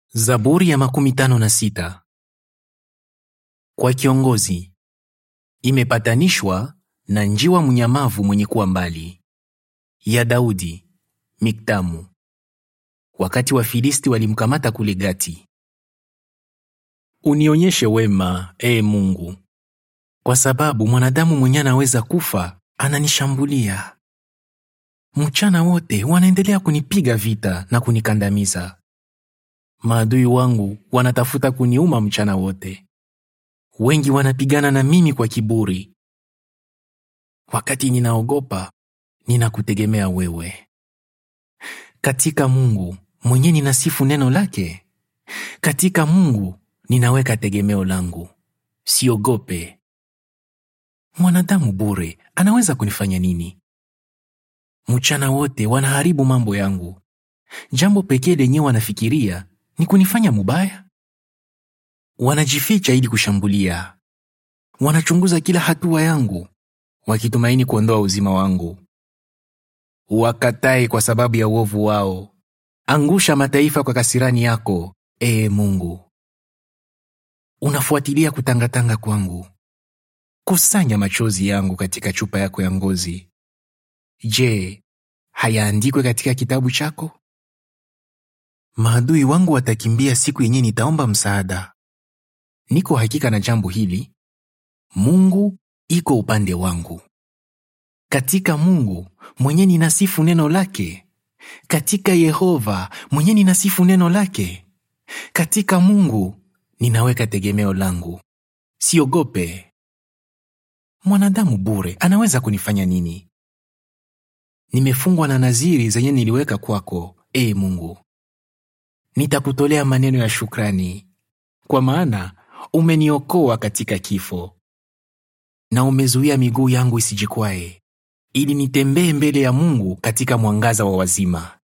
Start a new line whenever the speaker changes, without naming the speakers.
Zaburi ya makumi tano na sita. Kwa kiongozi imepatanishwa na njiwa mnyamavu mwenye kuwa mbali. Ya Daudi, Miktamu. Wakati Wafilisti walimkamata kule Gati. Unionyeshe wema, ee Mungu, kwa sababu mwanadamu mwenye anaweza kufa ananishambulia. Mchana wote wanaendelea kunipiga vita na kunikandamiza. Maadui wangu wanatafuta kuniuma mchana wote. Wengi wanapigana na mimi kwa kiburi. Wakati ninaogopa, ninakutegemea wewe. Katika Mungu mwenye ninasifu neno lake. Katika Mungu ninaweka tegemeo langu. Siogope. Mwanadamu bure anaweza kunifanya nini? Mchana wote wanaharibu mambo yangu. Jambo pekee lenye wanafikiria ni kunifanya mubaya. Wanajificha ili kushambulia. Wanachunguza kila hatua yangu, wakitumaini kuondoa uzima wangu. Wakatae kwa sababu ya uovu wao. Angusha mataifa kwa kasirani yako, ee Mungu. Unafuatilia kutangatanga kwangu. Kusanya machozi yangu katika chupa yako ya ngozi. Je, hayaandikwe katika kitabu chako? Maadui wangu watakimbia siku yenye nitaomba msaada. Niko hakika na jambo hili, Mungu iko upande wangu. Katika Mungu mwenye ninasifu neno lake, katika Yehova mwenye ninasifu neno lake, katika Mungu ninaweka tegemeo langu. Siogope. Mwanadamu bure anaweza kunifanya nini? Nimefungwa na naziri zenye niliweka kwako, ee Mungu. Nitakutolea maneno ya shukrani, kwa maana umeniokoa katika kifo, na umezuia miguu yangu isijikwae, ili nitembee mbele ya Mungu katika mwangaza wa wazima.